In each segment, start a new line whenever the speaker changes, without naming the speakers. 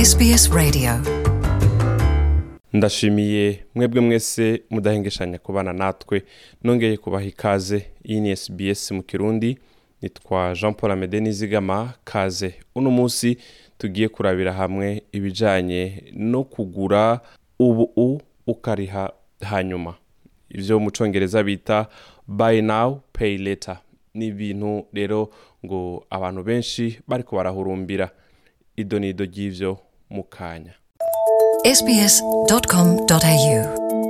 SBS Radio
ndashimiye mwebwe mwese mudahengeshanya kubana natwe nongeye kubaha ikaze iyi ni SBS mu kirundi nitwa jean paul amede nizigama kaze uno munsi tugiye kurabira hamwe ibijyanye no kugura ubu ukariha hanyuma ibyo mu cyongereza bita buy now pay later ni ibintu rero ngo abantu benshi bariko barahurumbira ido ni ido ry'ivyo mu kanya
sbs.com.au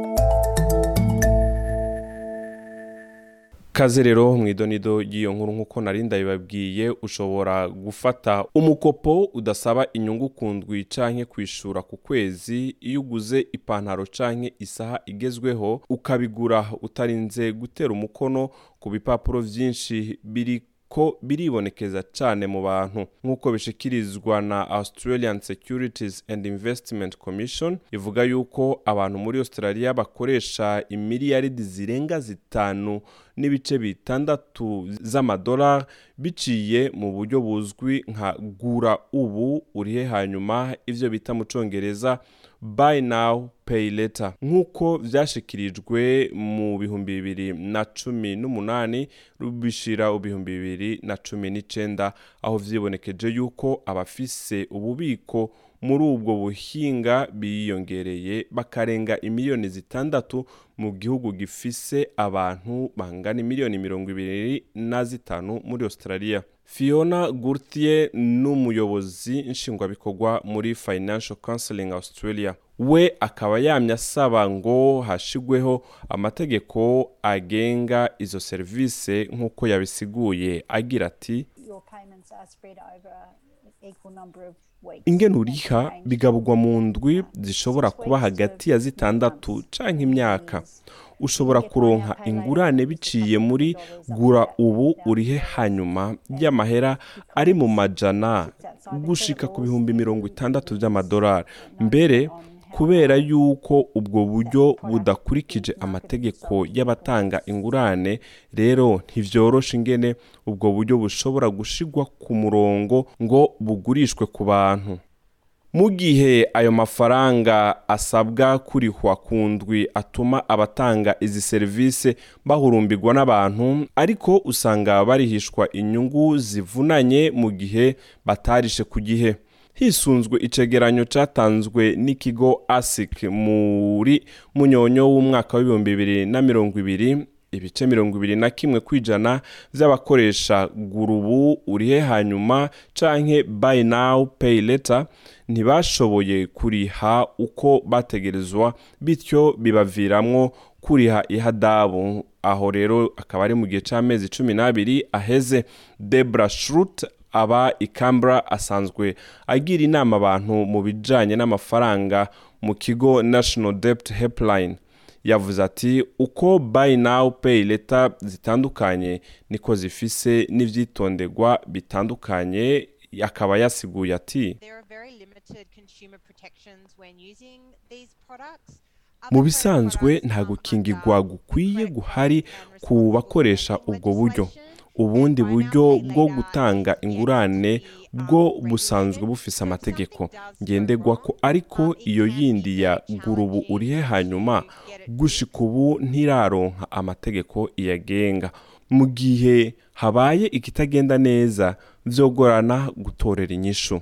kaze rero mu idonido ry'iyo nkuru nk'uko nari ndabibabwiye ushobora gufata umukopo udasaba inyungu ku ndwi canke kwishura ku kwezi iyo uguze ipantaro canke isaha igezweho ukabigura utarinze gutera umukono ku bipapuro vyinshi biri ko biribonekeza cyane mu bantu nk'uko bishikirizwa na australian securities and investment commission ivuga yuko abantu muri australia bakoresha imiliyaridi zirenga zitanu n'ibice bitandatu z'amadolari biciye mu buryo buzwi nka gura ubu urihe hanyuma ivyo bita mu congereza buy now pay later nk'uko vyashikirijwe mu bihumbi bibiri na cumi n'umunani bishira ibihumbi bibiri na cumi n'icenda aho vyibonekeje yuko abafise ububiko muri ubwo buhinga biyongereye bakarenga imiliyoni zitandatu mu gihugu gifise abantu bangana imiliyoni mirongo ibiri na zitanu muri australia fiona gurtier n'umuyobozi nshingwabikorwa muri financial counseling australia we akaba yamye asaba ngo hashigweho amategeko agenga izo serivisi nk'uko yabisiguye agira ati
your payments are spread over an equal number of weeks.
ingene uriha bigaburwa mu ndwi zishobora kuba hagati ya zitandatu canke imyaka ushobora kuronka ingurane biciye muri gura ubu urihe hanyuma y'amahera ari mu majana gushika ku bihumbi mirongo itandatu by'amadolari mbere kubera yuko ubwo buryo budakurikije amategeko y'abatanga ingurane rero ntivyorosha ingene ubwo buryo bushobora gushigwa ku murongo ngo bugurishwe ku bantu mu gihe ayo mafaranga asabwa kurihwa ku ndwi atuma abatanga izi serivisi bahurumbirwa n'abantu ariko usanga barihishwa inyungu zivunanye mu gihe batarishe ku gihe hisunzwe icegeranyo cyatanzwe n'ikigo asic muri munyonyo w'umwaka w'ibihumbi bibiri na mirongo ibiri ibice mirongo ibiri na kimwe kwijana by'abakoresha gurubu urihe hanyuma canke buy now pay later ntibashoboye kuriha uko bategerezwa bityo bibaviramwo kuriha ihadabu aho rero akaba ari mu gihe c'amezi cumi n'abiri aheze debra shrut aba ikambra asanzwe agira inama abantu mu bijanye n'amafaranga mu kigo national debt helpline yavuze ati uko buy now pay later zitandukanye niko zifise n'ivyitonderwa bitandukanye akaba yasiguye ati
There are very limited consumer protections when using these products.
mu bisanzwe nta gukingirwa gukwiye guhari ku bakoresha ubwo buryo ubundi buryo bwo gutanga ingurane bwo busanzwe bufise amategeko ngenderwako ariko iyo yindi ya gurubu urihe hanyuma gushika ubu ntiraronka amategeko iyagenga mu gihe habaye ikitagenda neza vyogorana gutorera inyishu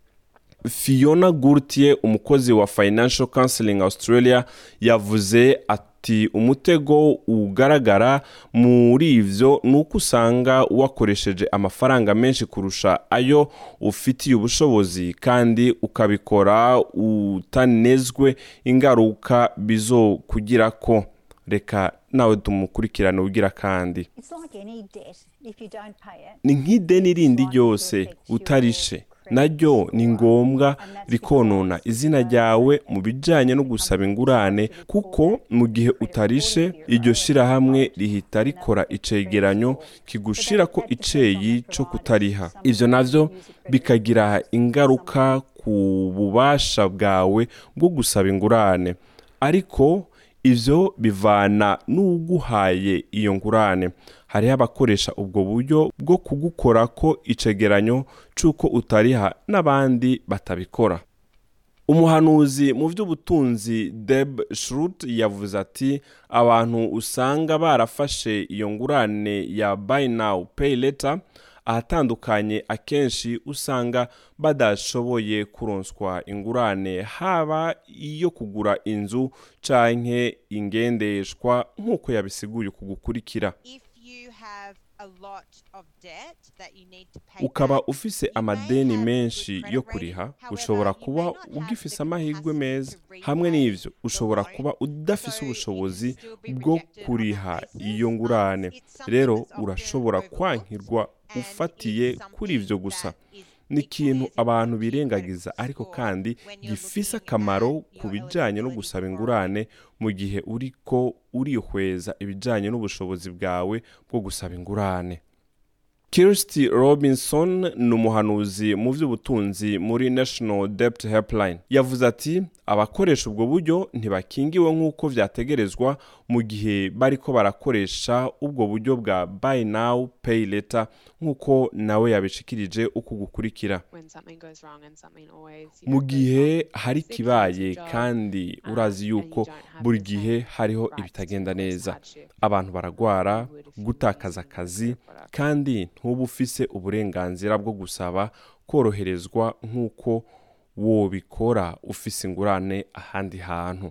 fiona gurtier umukozi wa financial counseling australia yavuze ati umutego ugaragara muri ivyo ni uko usanga wakoresheje amafaranga menshi kurusha ayo ufitiye ubushobozi kandi ukabikora utanezwe ingaruka bizokugirako reka nawe tumukurikirane ugira kandi
It's like any debt. If you don't pay it,
ni nk'ideni rindi ryose utarishe naryo ni ngombwa rikonona izina ryawe mu bijyanye no gusaba ingurane kuko mu gihe utarishe iryo shyirahamwe rihita rikora icegeranyo kigushira ko iceyi cyo kutariha ibyo navyo bikagira ingaruka ku bubasha bwawe bwo gusaba ingurane ariko ivyo bivana n'uguhaye iyo ngurane hariho abakoresha ubwo buryo bwo kugukorako icegeranyo c'uko utariha n'abandi batabikora umuhanuzi mu by'ubutunzi deb shrut yavuze ati abantu usanga barafashe iyo ngurane ya buy now pay later ahatandukanye akenshi usanga badashoboye kuronswa ingurane haba iyo kugura inzu canke ingendeshwa nk'uko yabisiguye ku gukurikira
If you have a lot of debt that you need to pay
ukaba
back,
ufise
you may
amadeni
have
menshi
good
yo
credit
kuriha
rating. However,
ushobora
you may
kuba
not have
ugifise
the
amahirwe
capacity
meza
to
hamwe
repay
n'ivyo
the
ushobora
loan,
kuba udafise
so you
ubushobozi
can still be
bwo
rejected on that
kuriha
basis.
iyo
Um,
ngurane
it's something
rero
that's often
urashobora
overlooked,
kwankirwa
and
ufatiye
it's
kuri ivyo
something
gusa
that is
ni
equally
ikintu
as
abantu
important to your
birengagiza
credit
ariko
score
kandi
when you're
gifise
looking
akamaro
at
ku
your
bijanye no
eligibility
gusaba
for
ingurane mu gihe uriko urihweza ibijanye n'ubushobozi bwawe bwo gusaba ingurane Kirsty Robinson ni umuhanuzi mu by'ubutunzi muri National Debt Helpline yavuze ati abakoresha ubwo buryo ntibakingiwe nk'uko vyategerezwa mu gihe bariko barakoresha ubwo buryo bwa buy now pay later nk'uko nawe yabishikirije uku gukurikira
when something goes wrong and something always you
mu
know, goes
gihe
wrong.
hari
Sickness,
ikibaye
job,
kandi
um,
urazi
and
yuko
you don't have
buri
the
gihe
same
hariho
rights to
ibitagenda
face
neza
hardship
abantu baragwara
you would if you were
gutakaza
using
akazi
their product.
kandi ntuba ufise uburenganzira bwo gusaba koroherezwa nk'uko wobikora ufise ingurane ahandi hantu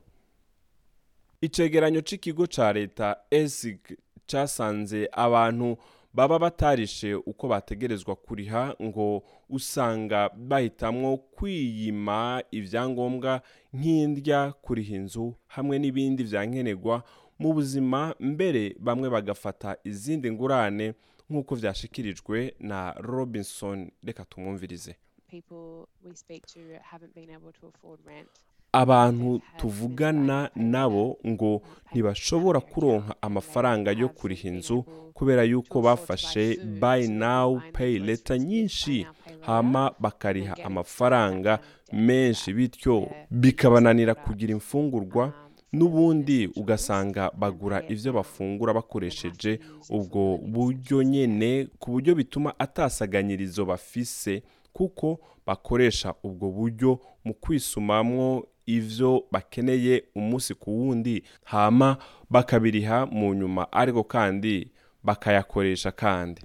icegeranyo c'ikigo ca leta esig casanze abantu baba batarishe uko bategerezwa kuriha ngo usanga bahitamwo kwiyima ivyangombwa nk'indya kuriha inzu hamwe n'ibindi vyankenerwa mu buzima mbere bamwe bagafata izindi ngurane nk'uko vyashikirijwe na robinson reka tumwumvirize
people we speak to haven't been able to afford rent
abantu tuvugana nabo ngo ntibashobora kuronka amafaranga yo kuriha inzu kubera yuko bafashe buy now pay later nyinshi hama bakariha amafaranga menshi bityo bikabananira kugira imfungurwa n'ubundi ugasanga bagura ivyo bafungura bakoresheje ubwo buryo nyene ku buryo bituma atasaganyirizo bafise kuko bakoresha ubwo buryo mu kwisumamwo ivyo bakeneye umunsi ku wundi hama bakabiriha mu nyuma ariko kandi bakayakoresha kandi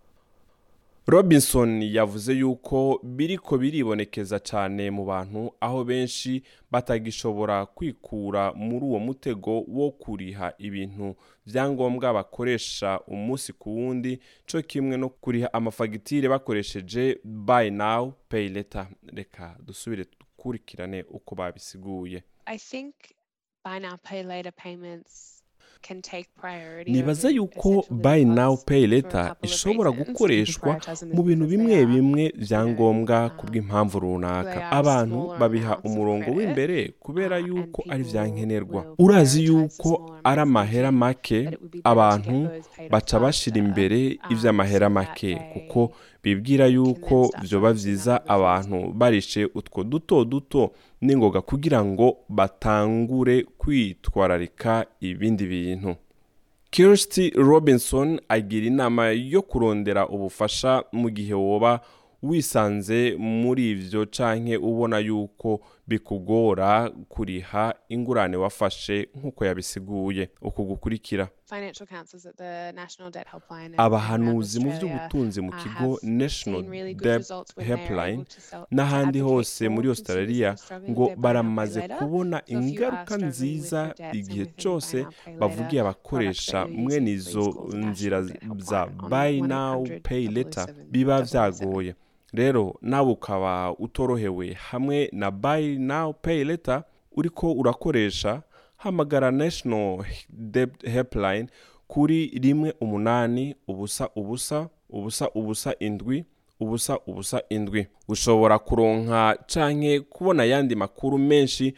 robinson yavuze yuko biriko biribonekeza cyane mu bantu aho benshi batagishobora kwikura muri uwo mutego wo kuriha ibintu byangombwa bakoresha umunsi ku wundi cyo kimwe no kuriha amafagitire bakoresheje buy now pay later reka dusubire dukurikirane uko babisiguye
i think buy now pay later payments can take priority
nibaza
over
yuko
essential
buy
living
now
costs
pay
for a
later
couple of
ishobora
reasons.
gukoreshwa
People prioritize them
mu bintu
because
bimwe
they are,
bimwe
you know,
byangombwa
um,
ku bw'impamvu runaka
they are
abantu
smaller
babiha
amounts of
umurongo
credit,
w'imbere kubera
uh, and
yuko ari
people
vyankenerwa
will
urazi
prioritize
yuko
the smaller
ari
amounts
amahera
thinking
make
that it would be better to
abantu
get those paid off
baca bashira
faster,
imbere
um,
ivy'amahera
so that
make
they
kuko bibwira yuko
start
vyoba
focusing on
vyiza
other things
abantu barishe utwo duto duto n'ingoga kugira ngo batangure kwitwararika ibindi bintu Kirsty Robinson agira inama yo kurondera ubufasha mu gihe woba wisanze muri ivyo canke ubona yuko bikugora kuriha ingurane wafashe nk'uko yabisiguye uku gukurikira
financial counselors at the National Debt Helpline and around
abahanuzi mu
Australia,
by'ubutunzi mu
uh,
kigo
have
National
seen really good
Debt
results when they are
Helpline
able to sell- to
n'ahandi
advocate
hose
for
muri
consumers
australia
who are struggling
ngo
with their buy now, pay
baramaze
later.
kubona
So if you are
ingaruka
struggling with
nziza
your debts and
igihe
within buy
cyose
now, pay later
bavugiye
products
abakoresha
that you're
mwene
using,
izo
please call the
nzira
National Debt
za
Helpline on
buy now
1-800
pay later
007
biba
007.
vyagoye rero nawe ukaba utorohewe hamwe na buy now pay later uriko urakoresha hamagara national debt helpline kuri rimwe umunani ubusa ubusa ubusa ubusa indwi ubusa ubusa indwi ushobora kuronka canke kubona ayandi makuru menshi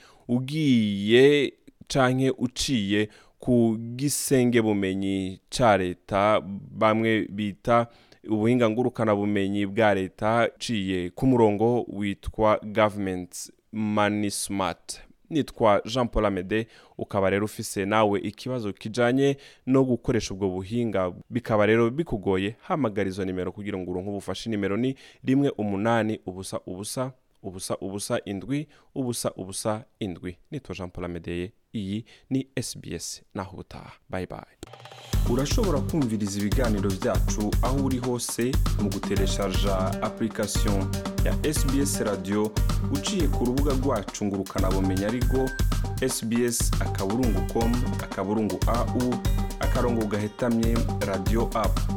ugiye canke uciye ku gisenge bumenyi ca leta bamwe bita ubuhinga ngurukana bumenyi bwa leta ciye ku murongo witwa government money smart nitwa jean paul amede ukaba rero ufise nawe ikibazo kijanye no gukoresha ubwo buhinga bikaba rero bikugoye hamagara izo nimero kugira ngo uronke ubufashe nimero ni rimwe umunani ubusa ubusa ubusa ubusa indwi ubusa ubusa indwi nitwa jean paul amedeye iyi ni sbs naho ubutaha bayi bayi urashobora kumviriza ibiganiro byacu aho uri hose mu gutereshaja application ya sbs radio uciye ku rubuga rwacu ngo ukanabumenya ariko sbs akaburungu com akaburungu au akarongo gahetamye radio app